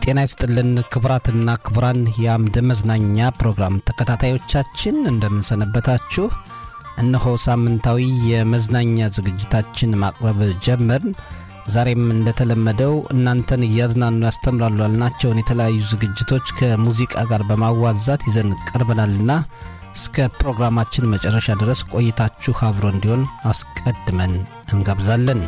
ጤና ይስጥልን ክቡራትና ክቡራን የአምድ መዝናኛ ፕሮግራም ተከታታዮቻችን እንደምንሰነበታችሁ። እነሆ ሳምንታዊ የመዝናኛ ዝግጅታችን ማቅረብ ጀመርን። ዛሬም እንደተለመደው እናንተን እያዝናኑ ያስተምራሉ ያልናቸውን የተለያዩ ዝግጅቶች ከሙዚቃ ጋር በማዋዛት ይዘን ቀርበናልና እስከ ፕሮግራማችን መጨረሻ ድረስ ቆይታችሁ አብሮ እንዲሆን አስቀድመን እንጋብዛለን።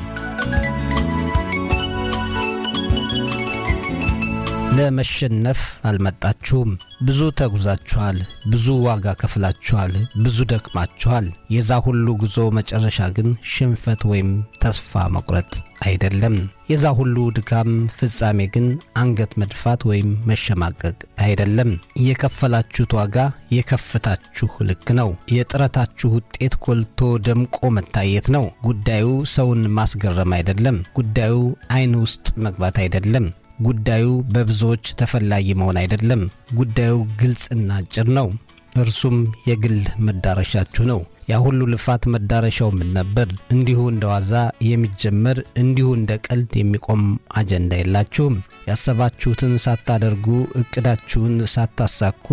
ለመሸነፍ አልመጣችሁም። ብዙ ተጉዛችኋል፣ ብዙ ዋጋ ከፍላችኋል፣ ብዙ ደክማችኋል። የዛ ሁሉ ጉዞ መጨረሻ ግን ሽንፈት ወይም ተስፋ መቁረጥ አይደለም። የዛ ሁሉ ድካም ፍጻሜ ግን አንገት መድፋት ወይም መሸማቀቅ አይደለም። የከፈላችሁት ዋጋ የከፍታችሁ ልክ ነው። የጥረታችሁ ውጤት ጎልቶ ደምቆ መታየት ነው። ጉዳዩ ሰውን ማስገረም አይደለም። ጉዳዩ ዓይን ውስጥ መግባት አይደለም። ጉዳዩ በብዙዎች ተፈላጊ መሆን አይደለም። ጉዳዩ ግልጽና አጭር ነው። እርሱም የግል መዳረሻችሁ ነው። ያ ሁሉ ልፋት መዳረሻው ምን ነበር? እንዲሁ እንደ ዋዛ የሚጀመር እንዲሁ እንደ ቀልድ የሚቆም አጀንዳ የላችሁም። ያሰባችሁትን ሳታደርጉ እቅዳችሁን ሳታሳኩ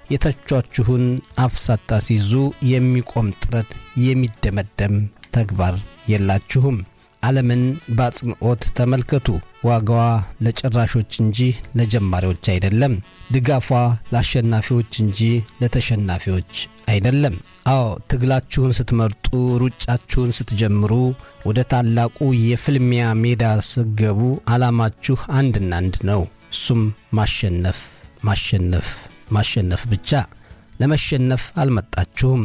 የተቿችሁን አፍ ሳታስይዙ የሚቆም ጥረት የሚደመደም ተግባር የላችሁም። ዓለምን በአጽንዖት ተመልከቱ። ዋጋዋ ለጨራሾች እንጂ ለጀማሪዎች አይደለም። ድጋፏ ለአሸናፊዎች እንጂ ለተሸናፊዎች አይደለም። አዎ ትግላችሁን ስትመርጡ፣ ሩጫችሁን ስትጀምሩ፣ ወደ ታላቁ የፍልሚያ ሜዳ ስትገቡ ዓላማችሁ አንድና አንድ ነው። እሱም ማሸነፍ፣ ማሸነፍ፣ ማሸነፍ ብቻ። ለመሸነፍ አልመጣችሁም።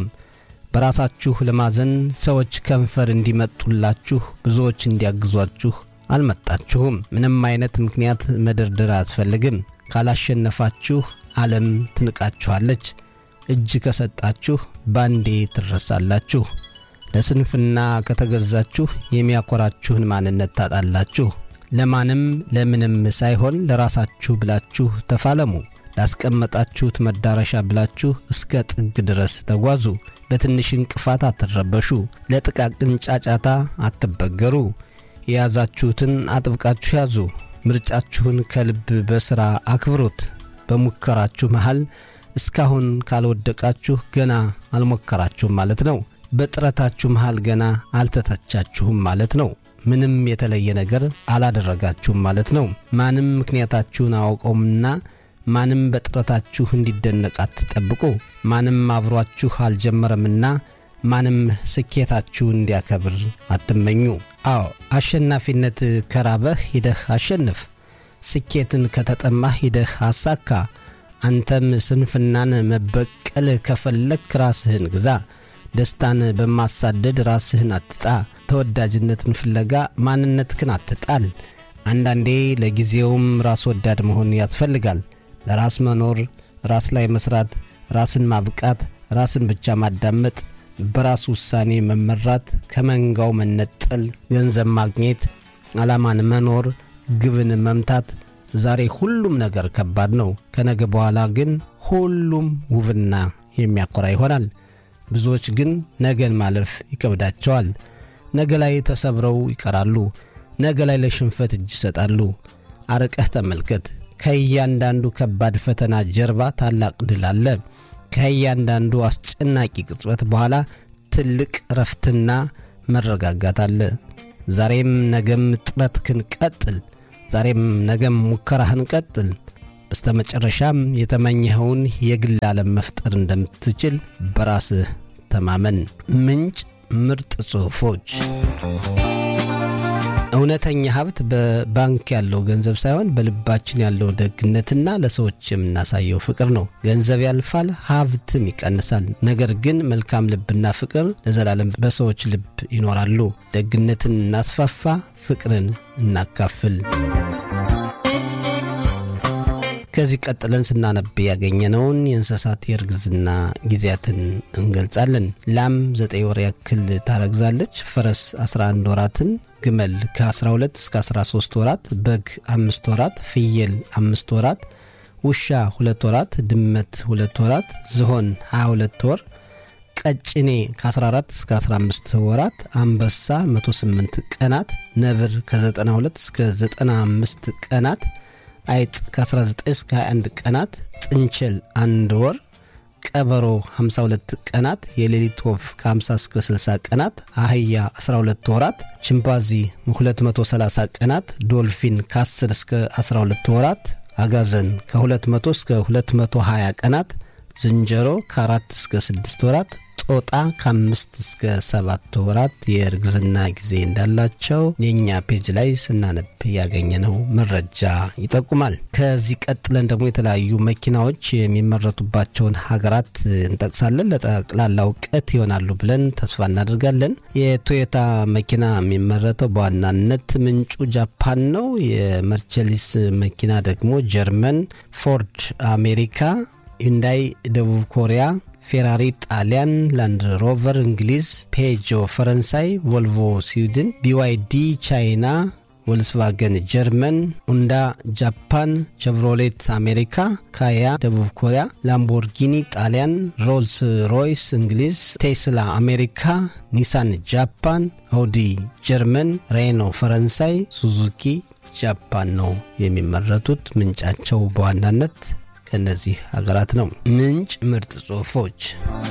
በራሳችሁ ለማዘን ሰዎች ከንፈር እንዲመጡላችሁ ብዙዎች እንዲያግዟችሁ አልመጣችሁም። ምንም አይነት ምክንያት መደርደር አያስፈልግም። ካላሸነፋችሁ ዓለም ትንቃችኋለች። እጅ ከሰጣችሁ ባንዴ ትረሳላችሁ። ለስንፍና ከተገዛችሁ የሚያኮራችሁን ማንነት ታጣላችሁ። ለማንም ለምንም ሳይሆን ለራሳችሁ ብላችሁ ተፋለሙ። ላስቀመጣችሁት መዳረሻ ብላችሁ እስከ ጥግ ድረስ ተጓዙ። በትንሽ እንቅፋት አትረበሹ። ለጥቃቅን ጫጫታ አትበገሩ። የያዛችሁትን አጥብቃችሁ ያዙ። ምርጫችሁን ከልብ በሥራ አክብሩት። በሙከራችሁ መሃል እስካሁን ካልወደቃችሁ ገና አልሞከራችሁም ማለት ነው። በጥረታችሁ መሃል ገና አልተተቻችሁም ማለት ነው። ምንም የተለየ ነገር አላደረጋችሁም ማለት ነው። ማንም ምክንያታችሁን አያውቀውምና ማንም በጥረታችሁ እንዲደነቅ አትጠብቁ። ማንም አብሯችሁ አልጀመረምና ማንም ስኬታችሁን እንዲያከብር አትመኙ። አዎ አሸናፊነት ከራበህ ሂደህ አሸንፍ። ስኬትን ከተጠማህ ሂደህ አሳካ። አንተም ስንፍናን መበቀል ከፈለክ ራስህን ግዛ። ደስታን በማሳደድ ራስህን አትጣ። ተወዳጅነትን ፍለጋ ማንነትህን አትጣል። አንዳንዴ ለጊዜውም ራስ ወዳድ መሆን ያስፈልጋል። ለራስ መኖር፣ ራስ ላይ መስራት፣ ራስን ማብቃት፣ ራስን ብቻ ማዳመጥ፣ በራስ ውሳኔ መመራት፣ ከመንጋው መነጠል፣ ገንዘብ ማግኘት፣ ዓላማን መኖር፣ ግብን መምታት። ዛሬ ሁሉም ነገር ከባድ ነው። ከነገ በኋላ ግን ሁሉም ውብና የሚያኮራ ይሆናል። ብዙዎች ግን ነገን ማለፍ ይከብዳቸዋል። ነገ ላይ ተሰብረው ይቀራሉ። ነገ ላይ ለሽንፈት እጅ ይሰጣሉ። አርቀህ ተመልከት። ከእያንዳንዱ ከባድ ፈተና ጀርባ ታላቅ ድል አለ። ከእያንዳንዱ አስጨናቂ ቅጽበት በኋላ ትልቅ እረፍትና መረጋጋት አለ። ዛሬም ነገም ጥረትህን ቀጥል። ዛሬም ነገም ሙከራህን ቀጥል። በስተመጨረሻም የተመኘኸውን የግል ዓለም መፍጠር እንደምትችል በራስህ ተማመን። ምንጭ ምርጥ ጽሑፎች እውነተኛ ሀብት በባንክ ያለው ገንዘብ ሳይሆን በልባችን ያለው ደግነትና ለሰዎች የምናሳየው ፍቅር ነው። ገንዘብ ያልፋል፣ ሀብትም ይቀንሳል። ነገር ግን መልካም ልብና ፍቅር ለዘላለም በሰዎች ልብ ይኖራሉ። ደግነትን እናስፋፋ፣ ፍቅርን እናካፍል። ከዚህ ቀጥለን ስናነብ ያገኘነውን የእንስሳት የእርግዝና ጊዜያትን እንገልጻለን። ላም ዘጠኝ ወር ያክል ታረግዛለች። ፈረስ 11 ወራትን፣ ግመል ከ12 እስከ 13 ወራት፣ በግ አምስት ወራት፣ ፍየል አምስት ወራት፣ ውሻ ሁለት ወራት፣ ድመት ሁለት ወራት፣ ዝሆን 22 ወር፣ ቀጭኔ ከ14 እስከ 15 ወራት፣ አንበሳ 108 ቀናት፣ ነብር ከ92 እስከ 95 ቀናት አይጥ ከ19 እስከ 21 ቀናት፣ ጥንቸል አንድ ወር፣ ቀበሮ 52 ቀናት፣ የሌሊት ወፍ ከ50 እስከ 60 ቀናት፣ አህያ 12 ወራት፣ ቺምፓዚ 230 ቀናት፣ ዶልፊን ከ10 እስከ 12 ወራት፣ አጋዘን ከ200 እስከ 220 ቀናት፣ ዝንጀሮ ከ4 እስከ 6 ወራት ጦጣ ከአምስት እስከ ሰባት ወራት የእርግዝና ጊዜ እንዳላቸው የእኛ ፔጅ ላይ ስናነብ ያገኘነው መረጃ ይጠቁማል። ከዚህ ቀጥለን ደግሞ የተለያዩ መኪናዎች የሚመረቱባቸውን ሀገራት እንጠቅሳለን። ለጠቅላላ እውቀት ይሆናሉ ብለን ተስፋ እናደርጋለን። የቶዮታ መኪና የሚመረተው በዋናነት ምንጩ ጃፓን ነው። የመርቸሊስ መኪና ደግሞ ጀርመን፣ ፎርድ አሜሪካ፣ ዩንዳይ ደቡብ ኮሪያ ፌራሪ ጣሊያን፣ ላንድ ሮቨር እንግሊዝ፣ ፔጆ ፈረንሳይ፣ ቮልቮ ስዊድን፣ ቢዋይዲ ቻይና፣ ቮልስቫገን ጀርመን፣ ኡንዳ ጃፓን፣ ቸቭሮሌት አሜሪካ፣ ካያ ደቡብ ኮሪያ፣ ላምቦርጊኒ ጣሊያን፣ ሮልስ ሮይስ እንግሊዝ፣ ቴስላ አሜሪካ፣ ኒሳን ጃፓን፣ አውዲ ጀርመን፣ ሬኖ ፈረንሳይ፣ ሱዙኪ ጃፓን ነው የሚመረቱት። ምንጫቸው በዋናነት ከእነዚህ ሀገራት ነው። ምንጭ ምርጥ ጽሑፎች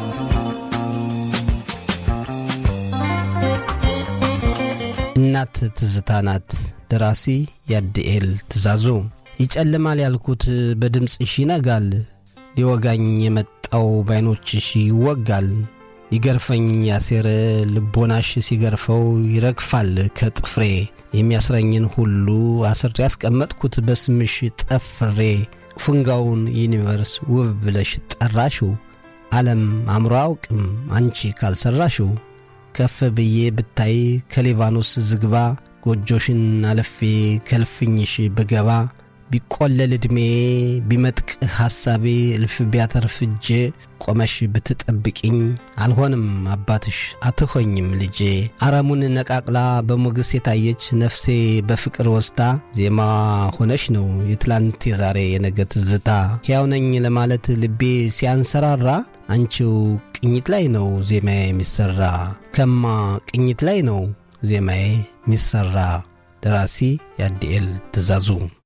እናት ትዝታ ናት። ደራሲ ያድኤል ትእዛዙ። ይጨልማል ያልኩት በድምፅሽ ይነጋል፣ ሊወጋኝ የመጣው ባይኖችሽ ይወጋል። ሊገርፈኝ ያሴረ ልቦናሽ ሲገርፈው ይረግፋል ከጥፍሬ የሚያስረኝን ሁሉ አስሬ ያስቀመጥኩት በስምሽ ጠፍሬ ፍንጋውን ዩኒቨርስ ውብ ብለሽ ጠራሽው። ዓለም አእምሮ አውቅም አንቺ ካልሰራሽው። ከፍ ብዬ ብታይ ከሊባኖስ ዝግባ ጎጆሽን አለፌ ከልፍኝሽ ብገባ ቢቆለል ዕድሜ ቢመጥቅ ሐሳቤ እልፍ ቢያተርፍ እጄ ቆመሽ ብትጠብቅኝ አልሆንም አባትሽ አትሆኝም ልጄ። አረሙን ነቃቅላ በሞገስ የታየች ነፍሴ በፍቅር ወስዳ ዜማ ሆነሽ ነው የትላንት የዛሬ የነገ ትዝታ። ሕያው ነኝ ለማለት ልቤ ሲያንሰራራ አንቺው ቅኝት ላይ ነው ዜማዬ የሚሰራ ከማ ቅኝት ላይ ነው ዜማዬ የሚሰራ። ደራሲ ያድኤል ትእዛዙ